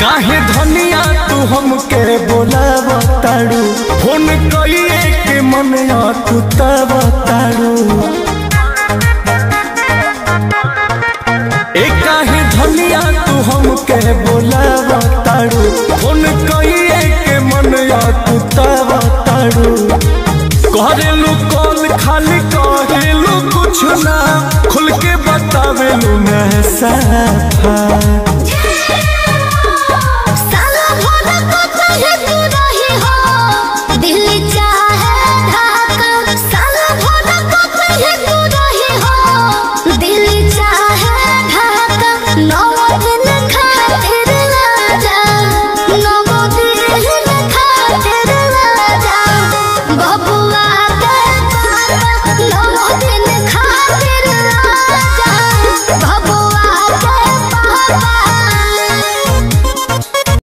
काहे धनिया तू हमके बोलाव तारू फोन कइए के मन तू तब तारू ए काहे धनिया तू हमके बोलाव तारू फोन कइए के मन तू तब तारू करेलू कॉल खाली करेलू कुछ ना खुल के बतावेलू मैं साफा साला भोला को चाहे तू रही हो दिल चाहे ढाका साला भोला को चाहे तू रही हो दिल चाहे ढाका नौ